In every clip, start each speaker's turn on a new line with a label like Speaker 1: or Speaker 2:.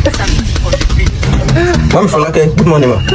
Speaker 1: Mami Fọlákẹ́, good morning ma.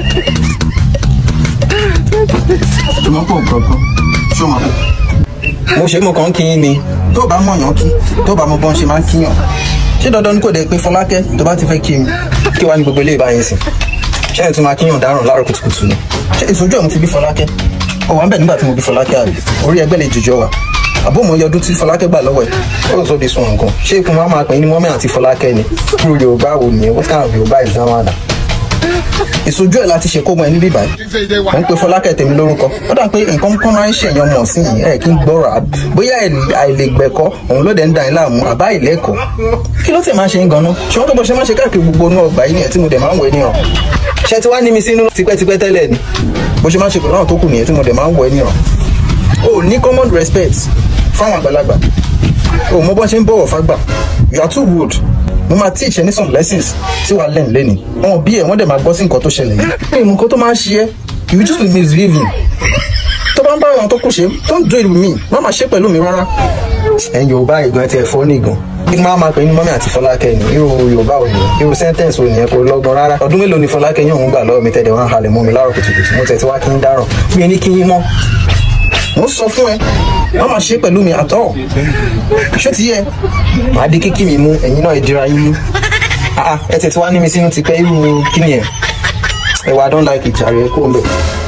Speaker 1: Ṣé pọ̀ gbọ̀ngàn? Ṣé o máa pọ̀? Mo ṣe mo kàn ń kí yín ni. Tó o bá mọ̀yàn kí, tó o bá mọ bọ́n ṣe máa ń kíyàn. Ṣé dandan ni kò dé pé Fọlákẹ́ tó bá ti fẹ́ kí mi? Kí wàá ní gbogbo ilé ìbáyẹn sìn? Ṣé ẹ̀ tún máa kíyàn dáràn láàárọ̀ kùtùkùtù ni? Ṣé ìsojú ẹ̀ mo ti bí Fọlákẹ́? Ó wà ń bẹ̀ nígbà tí mo bí Fọlákẹ́ àbí? Orí ẹgbẹ́ lè jìjọ wà. Àbó mo yọ ọdún tí Fọlákẹ́ gbà lọ́wọ́ ẹ̀. Ó sọ di sun nǹkan. Ṣé ikùn wa máa pè é ní mọ́mí àti Fọlákẹ́ ni? Irú Yorùbá wo nìyẹn? What kind of Yorùbá is that one? ìsojú ẹ̀ láti ṣe kó mọ ẹni bíbá yìí mo ń pe fọlákẹ́ tèmi lórúkọ ó dà pé nǹkan kan máa ń ṣèyàn mọ̀ sí yìí ẹ̀ kí n gbọ́rọ̀ àb- bóyá àìlègbẹ̀kọ́ òun ló dẹ̀ ń da yín láàmú àbá ìlẹ́kọ̀ọ́ kí ló tẹ̀ máa ṣe ń ganan ṣé wọ́n tó bọ́ ṣe máa ṣe káàkiri gbogbo inú ọgbà yìí nìyẹn tí mo dẹ̀ máa ń wẹ̀ ní ọ̀ ṣé ti wá ní mi sínú tipẹ́tipẹ́ tẹ́lẹ̀ ni bó ṣe máa ṣe pẹ̀lú àwọn tó kù nìyẹn tí mo dẹ̀ máa ń wẹ̀ ní ọ̀ o ní common respect fáwọn àgbàlagbà o mọ bọ́n ṣe ń bọ̀wọ̀ fágbà you are too rude mo máa teach ẹ ní some lessons tí wàá learn lẹ́ni wọn bí ẹ wọ́n dẹ̀ máa gbọ́ sí nǹkan tó ṣẹlẹ̀ yìí pé nǹkan tó máa ń ṣe ẹ́ you just be misbehaving tó bá ń bá àwọn tó kù ṣe don't do it with me má máa ṣe pẹ̀lú mi rárá ẹ̀yin yorùbá ìgbọ̀n ti ẹ̀fọ́ ní ìgàn bí máa máa pè ní mọ́mí àti fọlákẹ́ ni irú yorùbá ò nìyẹn irú sẹ́ńtẹ̀nsì ò nìyẹn kò lọ́gbọ́n rárá ọdún mélòó ni fọlákẹ́ yóò ń gbà lọ́wọ́ mi tẹ́lẹ̀ wọ́n halẹ̀ mọ́ mi láàárọ̀ kùtùkùtù mo tẹ̀ tí wá kí n dáràn mi ní kí yín mọ́ mo sọ fún ẹ má máa ṣe pẹ̀lú mi àtọ́ ṣó ti yẹ màá di kíkì mi mú ẹ̀yin náà ìdíra yín mú Ah, ah, ẹ tẹ̀ tí wá ní mi sínú ti pẹ́ irú kí ni ẹ̀ ẹ wá don't like it jàre kó o ń bẹ̀.